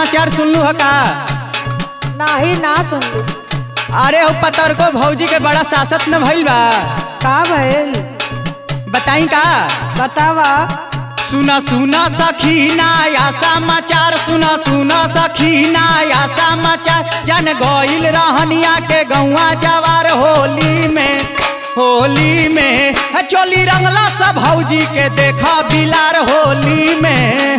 समाचार सुनलू ह का नाही ना सुनलू अरे हो पतर को भौजी के बड़ा सासत न भइल बा का भइल बताई का बतावा सुना सुना सखी नया समाचार सुना सुना सखी नया समाचार जन गइल रहनिया के गौवा जवार होली में होली में है चोली रंगला सब भौजी के देखा बिलार होली में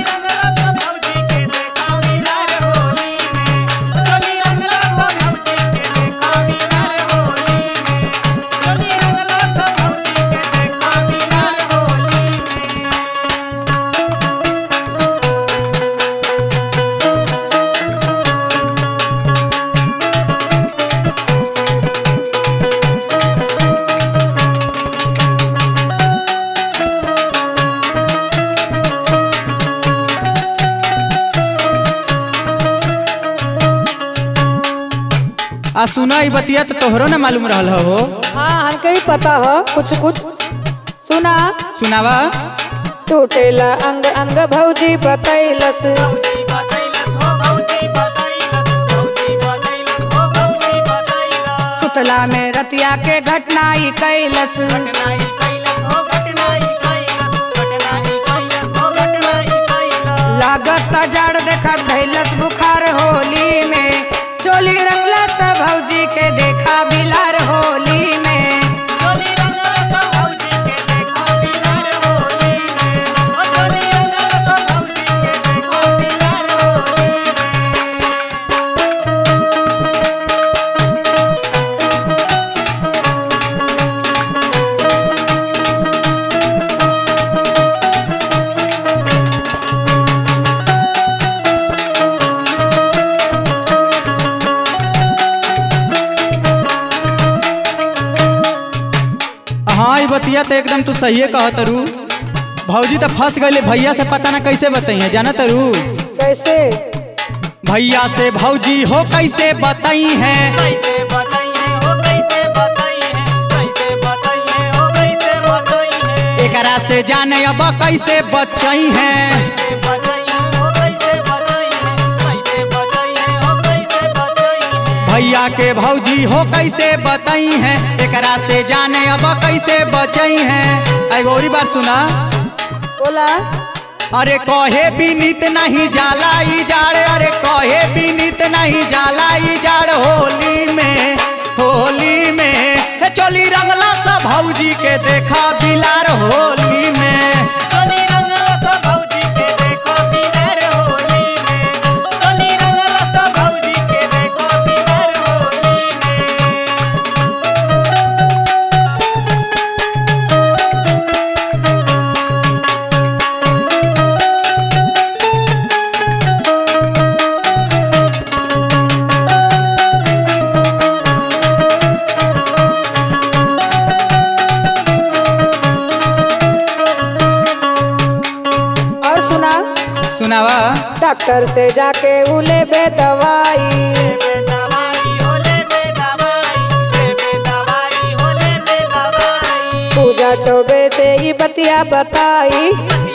आ सुना ई बतिया तो तोहरो न मालूम रहल हो हाँ हमके भी पता हो कुछ कुछ सुना सुनावा टूटेला अंग अंग भौजी बतैलस सुतला में रतिया के घटना ई कैलस लागत जड़ देखत धैलस बुखार होली में चोली रंगला सा भौजी के देखा बिलार होली में हाँ ई बतिया तो एकदम तू सही कहत रू भौजी तो फंस गए भैया से पता ना कैसे बताई जाना तरू कैसे भैया से भौजी हो कैसे बताई है एकरा से जाने अब कैसे बचई है भैया के भौजी हो कैसे बताई है एकरा से जाने अब कैसे बचई है एगो और बार सुना बोला अरे कहे बीनित नहीं जाला ई जाड़ अरे कहे बीनित नहीं जाला ई जाड़ होली में होली में हे चोली रंगला सा भौजी के देखा बिलार होली में और सुना सुनावा डॉक्टर से जाके उले बे दवाई पूजा चौबे से ही बतिया बताई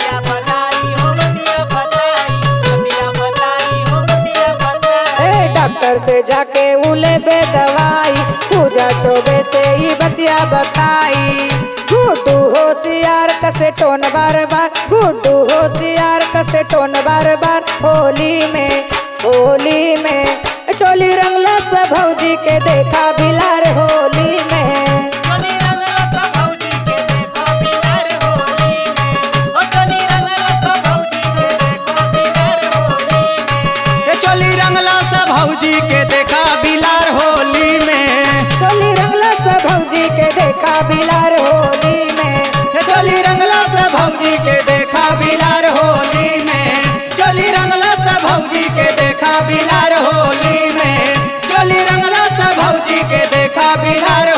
ए डॉक्टर से जाके उले बे दवाई पूजा चौबे से ही बतिया बताई गुड्डू होशियार कसे टोन बार बार गुड्डू होशियार कसे टोन बार बार होली में होली में चोली रंगला सा भौजी के देखा बिलार होली में हे चोली रंगला सा भौजी के देखा बिलार होली में चोली रंगला सा भौजी के देखा बिलार होली में हे चोली रंगला सा भौजी के देखा बिलार होली में चोली रंगला सा भौजी के देखा बिलार होली में चोली रंगला सा भौजी के देखा बिलार